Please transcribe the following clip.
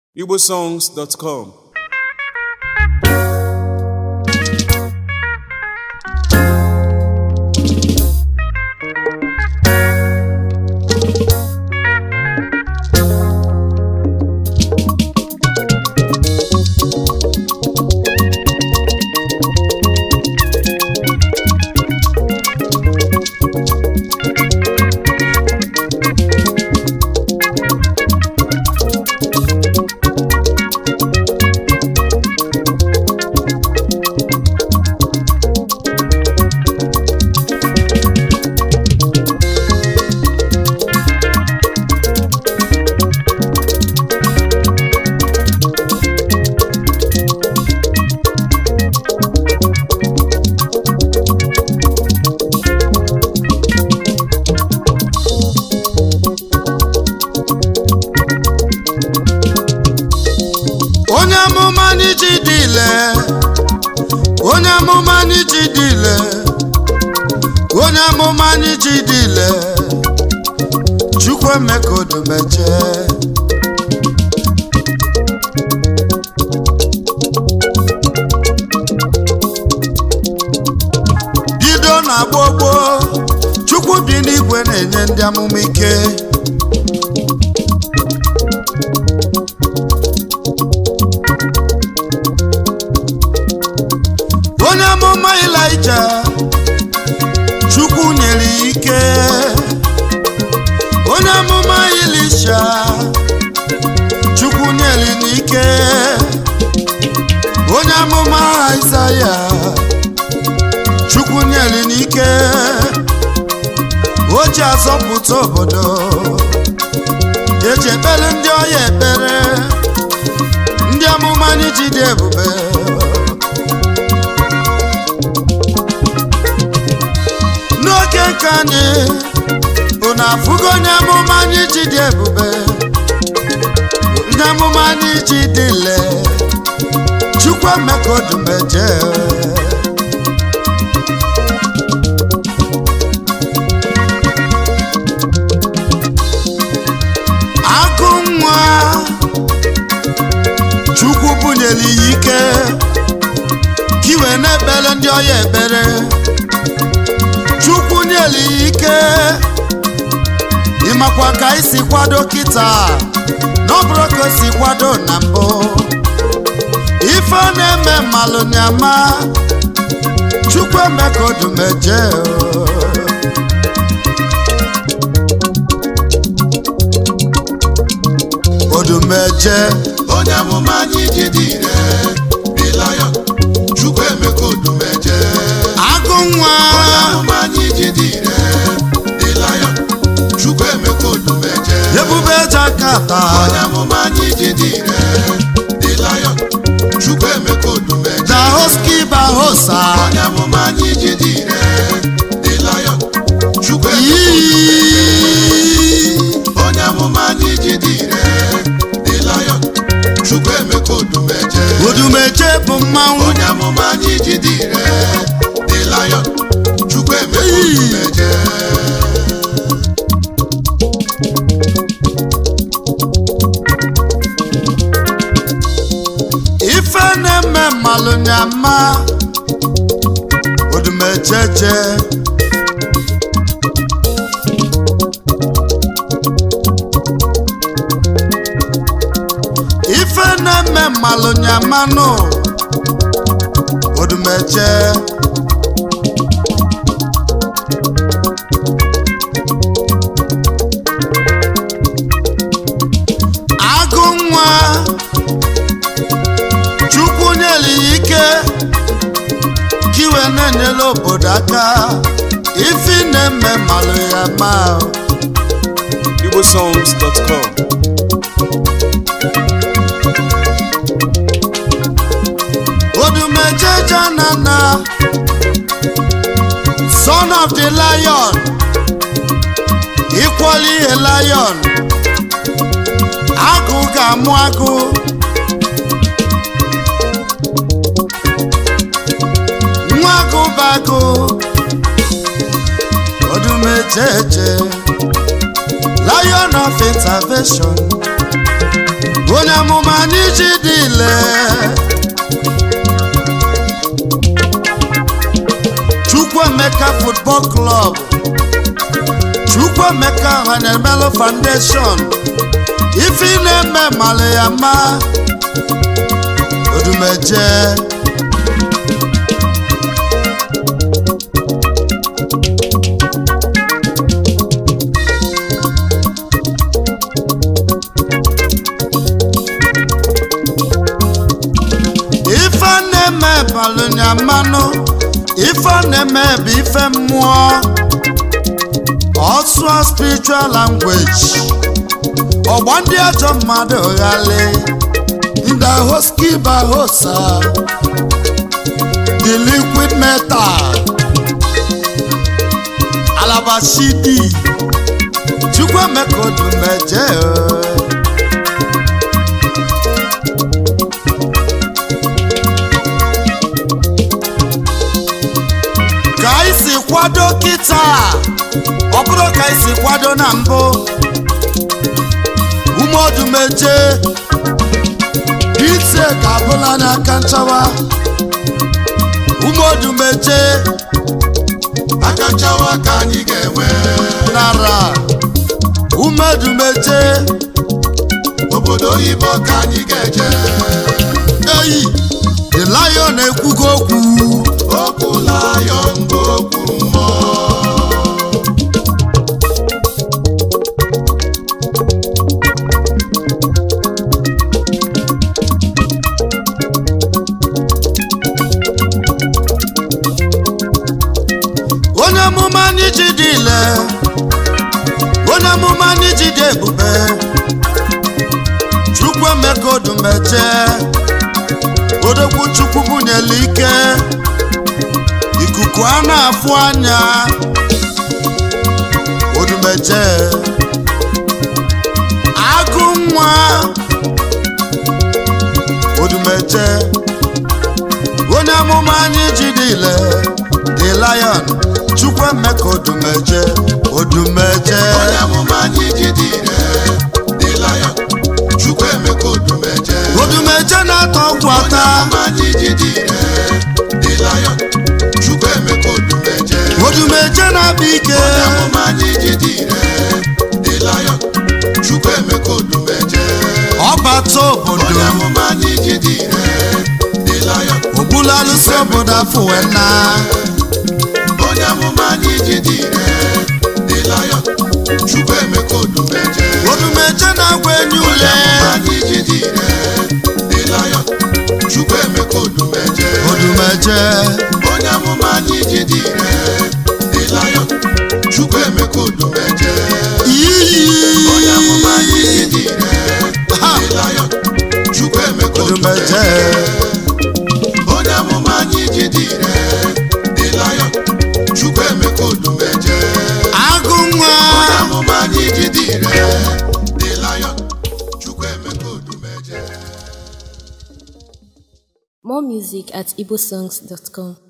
igbosongs.com onye amụma n'iji dị ile onye amụma n'iji dị ile onye amụma n'iji dị ile chukwu emeka odumeje bido na gbogbo chukwu bi n'igwe na-enye ndị amụma ike onye amụma Ịlaịja Chukwu nyere ya ike onye amụma Ilisha Chukwu nyere n'ike onye amụma Aịzaya Chukwu nyere n'ike o ji azọpụta obodo eji ekpere ndị ọya ekpere ndị amụma n'iji dị ebube n'oge nke anyị unu afụgo onye amụma anyị ji dị ebube ndị amụma anyị ji dị le chukwu emeka odumeje agụ nwa chukwu bunyere ya ike ka iwe na-ekpere ndị ọya ekpere chukwu nyere ya ike ịmakwa ka anyị si kwado kịta na ọ bụrụ ka o si kwado na mbụ ife na-eme mmalụ nyama chukwu emeka odumeje odumeje onye amụma anyị ji dị ire Lion chukwu emeka odumeje agụ nwa onye amụma anyị ji dị ire Lion chukwu emeka odumeje ebube jakata onye amụma anyị ji dị ire Lion chukwu emeka odumeje dahoski bahosa onye amụma anyị ji dị ire Lion chukwu emeka Yii. onye amụma anyị ji dị ire Lion chukwu emeka odumeje odumeje bụ mmanwụ onye amụma anyị ji dị ire dị Lion chukwu emeka odumeje ife na-eme mmalụ nyama odumejeje ife na-eme mmalụ nyamanụ odumeje agụ nwa chukwu nyere ya ike ka iwe na-enyere obodo aka ifi na-eme malụ ya ma igbosongs.com odumejeje nana son of the lion equally a lion agụ ga-amụ agụ nwa agụ bụ agụ odumejeje lion of intervention onye amụma anyị ji dị ile chukwuemeka football club chukwuemeka hanemelo foundation ife ị na-eme mara ya ma odumeje ife a na-eme balụnya mmanụ ife a na-eme bụ ife mmụọ ọsụọ spiritual language ọgba ndị ajọ mmadụ ghali ndị hoskiba hosa the liquid metal alabashidi chukwuemeka odumeje ka anyị si kwado kịta ọ bụrụ ka anyị si kwado na mbụ umeodumeje ite ka abụla n'aka nchawa umeodumeje aka nchawa ka anyị ga-enwe nara umeodumeje obodo oyibo ka anyị ga-eje eyi the lion ekwugo okwu okwu lion bụ okwu mmụọ onye amụma anyị ji dị ile onye amụma anyị ji dị ebube chukwuemeka odumeje odogwu chukwu bunyela ike ikuku a na-afụ anya odumeje agụ nwa odumeje onye amụma anyị ji dị ile the lion chukwuemeka odumeje odumeje onye amụma anyị ji dị ire dị lion chukwuemeka odumeje odumeje na-atọ ọgwụ onye ata amụma anyị ji dị ire dị lion chukwuemeka odumeje odumeje na-akpa ike onye amụma anyị ji dị ire dị lion chukwuemeka odumeje ọbata obodo onye amụma anyị ji dị ire dị lion ogbula alụsị obodo afụwena onye amụma anyị ji dị ire dị lion chukwuemeka odumeje odumeje na-agwa enyi onye ule amụma anyị ji dị ire dị lion chukwuemeka odumeje odumeje onye amụma anyị ji dị ire dị lion chukwuemeka odumeje iyi onye amụma anyị ji dị ire Ha! dị lion chukwuemeka odumeje odumeje onye amụma anyị ji dị ire dị lion chukwuemeka odumeje agụ nwa onye amụma anyị ji dị ire dị lion chukwuemeka odumeje More music at igbosongs.com.